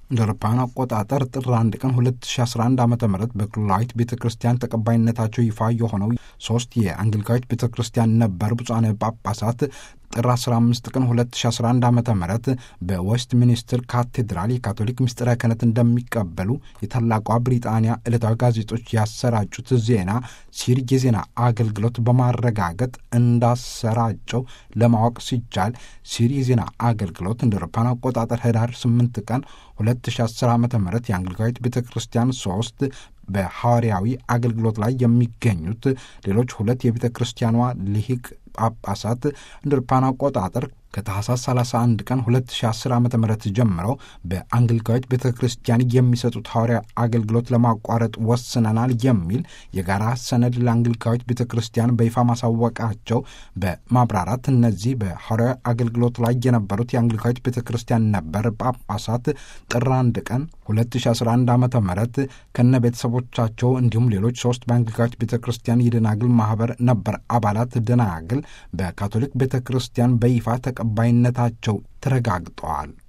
እንደ አውሮፓውያን አቆጣጠር ጥር 1 ቀን 2011 ዓ ም በክልላዊት ቤተ ክርስቲያን ተቀባይነታቸው ይፋ የሆነው ሶስት የአንግሊካዊት ቤተ ክርስቲያን ነበር ብፁዓን ጳጳሳት ጥር 15 ቀን 2011 ዓ ም በዌስት ሚኒስትር ካቴድራል የካቶሊክ ምስጢረ ክህነት እንደሚቀበሉ የታላቋ ብሪጣንያ ዕለታዊ ጋዜጦች ያሰራጩት ዜና ሲር የዜና አገልግሎት በማረጋገጥ እንዳሰራጨው ለማወቅ ሲቻል ሲር የዜና አገልግሎት እንደ አውሮፓውያን አቆጣጠር ህዳር 8 ቀን 2010 ዓ ም የአንግሊካዊት ቤተ ክርስቲያን ሶስት በሐዋርያዊ አገልግሎት ላይ የሚገኙት ሌሎች ሁለት የቤተ ክርስቲያኗ ልሂቅ ጳጳሳት እንደ አውሮፓውያን አቆጣጠር ከታህሳስ 31 ቀን 2010 ዓ ም ጀምረው በአንግሊካዊት ቤተ ክርስቲያን የሚሰጡት ሐዋርያ አገልግሎት ለማቋረጥ ወስነናል የሚል የጋራ ሰነድ ለአንግሊካዊት ቤተ ክርስቲያን በይፋ ማሳወቃቸው በማብራራት እነዚህ በሐዋርያ አገልግሎት ላይ የነበሩት የአንግሊካዊት ቤተ ክርስቲያን ነበር ጳጳሳት ጥር 1 ቀን 2011 ዓ ም ከነ ቤተሰቦቻቸው እንዲሁም ሌሎች ሶስት በአንግሊካዊት ቤተ ክርስቲያን የደናግል ማህበር ነበር አባላት ደናግል በካቶሊክ ቤተ ክርስቲያን በይፋ ተቀባይነታቸው ተረጋግጠዋል።